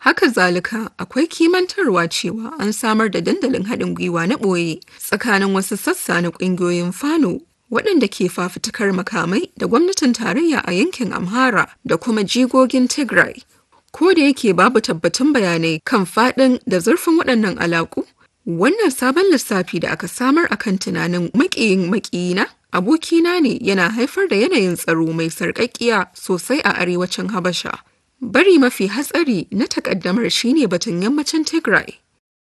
Haka zalika akwai kimantarwa cewa an samar da dandalin haɗin gwiwa na ɓoye tsakanin wasu sassa na ƙungiyoyin Fano waɗanda ke fafutukar makamai da gwamnatin tarayya a yankin Amhara da kuma jigogin Tigray. Ko da yake babu tabbatun bayanai kan faɗin da zurfin waɗannan alaƙu, wannan sabon lissafi da aka samar akan tunanin maƙiyin maƙiyina abokina ne yana haifar da yanayin tsaro mai sarƙaƙƙiya sosai a arewacin Habasha. Bari mafi hatsari na takaddamar shine batun yammacin Tigray.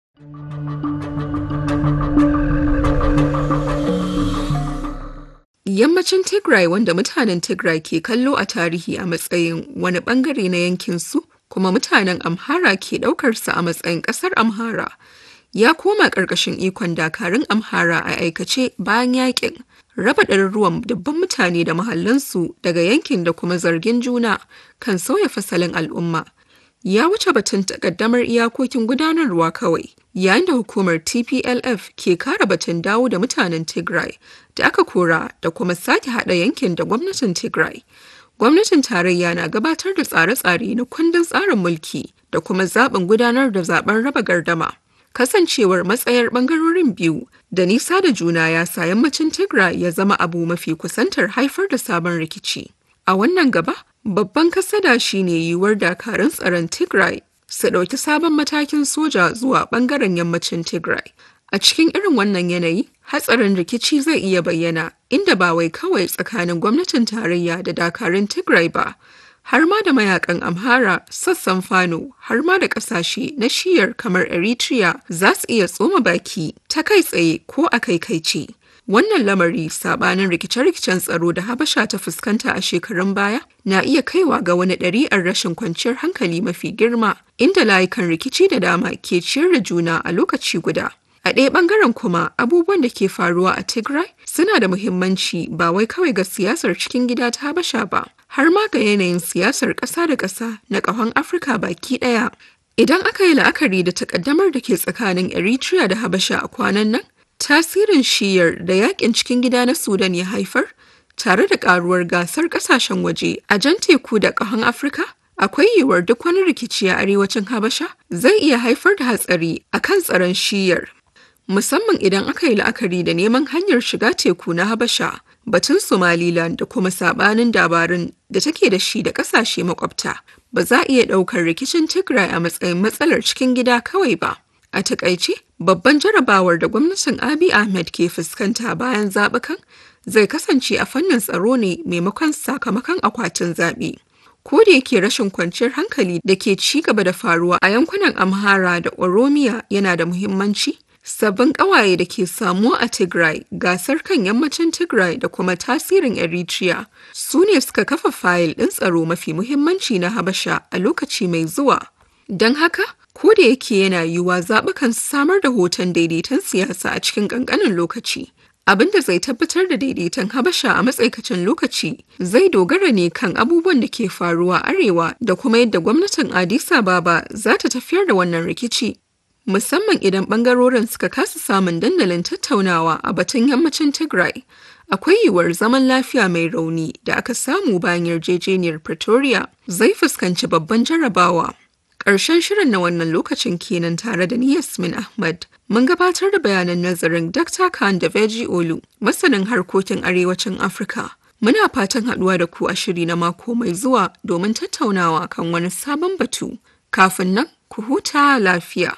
Yammacin Tigray wanda mutanen Tigray ke kallo a tarihi a matsayin wani bangare na yankinsu kuma mutanen Amhara ke ɗaukarsa a matsayin ƙasar Amhara. Ya koma ƙarƙashin ikon dakarun Amhara a aikace bayan yakin. raba ɗaruruwan dubban mutane da mahallansu daga yankin da kuma zargin juna kan sauya fasalin al'umma ya wuce batun takaddamar iyakokin gudanarwa kawai yayin da hukumar tplf ke kara batun dawo da mutanen tigray da aka kora da kuma sake haɗa yankin da gwamnatin tigray gwamnatin tarayya na gabatar da tsare-tsare na kundin tsarin mulki da kuma zaɓin gudanar da zaben raba gardama kasancewar matsayar bangarorin biyu da nisa da juna ya sa yammacin Tigray ya zama abu mafi kusantar haifar da sabon rikici. A wannan gaba, babban kasada shine yiwuwar dakarun tsaron Tigray su ɗauki sabon matakin soja zuwa bangaren yammacin Tigray. A cikin irin wannan yanayi, hatsarin rikici zai iya bayyana inda ba wai kawai tsakanin gwamnatin tarayya da dakarun Tigray ba, har ma da mayakan Amhara, sassan Fano, har ma da ƙasashe na shiyar kamar Eritrea za su iya tsoma baki ta kai tsaye ko a kai kai ce. Wannan lamari sabanin rikice-rikicen tsaro da Habasha ta fuskanta a shekarun baya na iya kaiwa ga wani ɗari'ar rashin kwanciyar hankali mafi girma, inda layukan rikici da dama ke ciyar da juna a lokaci guda. A ɗaya ɓangaren kuma abubuwan da ke faruwa a Tigray suna da muhimmanci ba wai kawai ga siyasar cikin gida ta Habasha ba, har ma ga yanayin siyasar ƙasa da ƙasa na ƙahon Afirka baki ɗaya. Idan aka yi la'akari da takaddamar da ke tsakanin Eritrea da Habasha a kwanan nan, tasirin shiyar da yakin cikin gida na Sudan ya haifar, tare da ƙaruwar gasar ƙasashen waje a jan teku da ƙahon Afirka, akwai yiwuwar duk wani rikici a arewacin Habasha zai iya haifar da hatsari a kan tsaron shiyar. Musamman idan aka yi la'akari da neman hanyar shiga teku na Habasha, batun Somaliland da kuma sabanin dabarun da take da shi da ƙasashe makwabta. Ba za a iya ɗaukar rikicin Tigray a matsayin matsalar cikin gida kawai ba. A takaice, babban jarabawar da gwamnatin Abiy Ahmed ke fuskanta bayan zaɓukan zai kasance a fannin tsaro ne maimakon sakamakon akwatin zaɓe. Ko da yake rashin kwanciyar hankali da ke ci gaba da faruwa a yankunan Amhara da Oromiya yana da muhimmanci, sabbin ƙawaye da ke samuwa a Tigray, gasar kan yammacin Tigray da kuma tasirin Eritrea su ne suka kafa fayil ɗin tsaro mafi muhimmanci na Habasha a lokaci mai zuwa. Don haka, ko da yake yana yiwuwa zaɓukan samar da hoton daidaiton siyasa a cikin ƙanƙanin lokaci. Abin da zai tabbatar da daidaiton Habasha a matsaikacin lokaci zai dogara ne kan abubuwan da ke faruwa arewa da kuma yadda gwamnatin Addis Ababa za ta tafiyar da wannan rikici. Musamman idan bangarorin suka kasa samun dandalin tattaunawa a batun yammacin Tigray. Akwai yiwuwar zaman lafiya mai rauni da aka samu bayan yarjejeniyar Pretoria zai fuskanci babban jarabawa. Ƙarshen shirin na wannan lokacin kenan tare da ni Yasmin Ahmad. Mun gabatar da bayanan nazarin Dr. Khan da Veji Olu, masanin harkokin arewacin Afirka. Muna fatan haɗuwa da ku a shiri na mako mai zuwa domin tattaunawa kan wani sabon batu. Kafin nan, ku huta lafiya.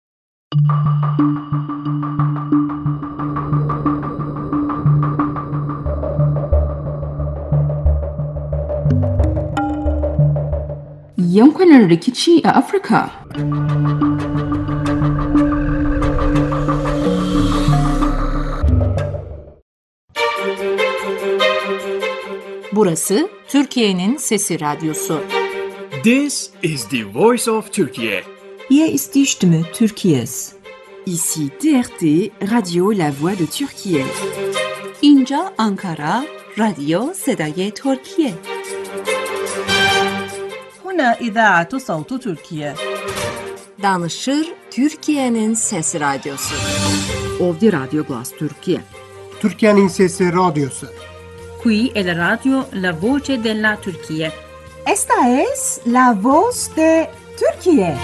Yankunan rikici a Afirka. Burası Türkiye'nin Sesi Radyosu. This is the voice of Turkey. Hier ist die Stimme Türkiye's. Ici TRT Radio La Voix de Turquie. اینجا آنکارا رادیو صدای ترکیه. هنا إذاعة صوت تركيا. Danışır Türkiye'nin Sesi Radyosu. Ovdi Radio Glas Turquie. Türkiye'nin Sesi Radyosu. Qui è la radio La Voce della Turchia. Esta es la voz de Turquía.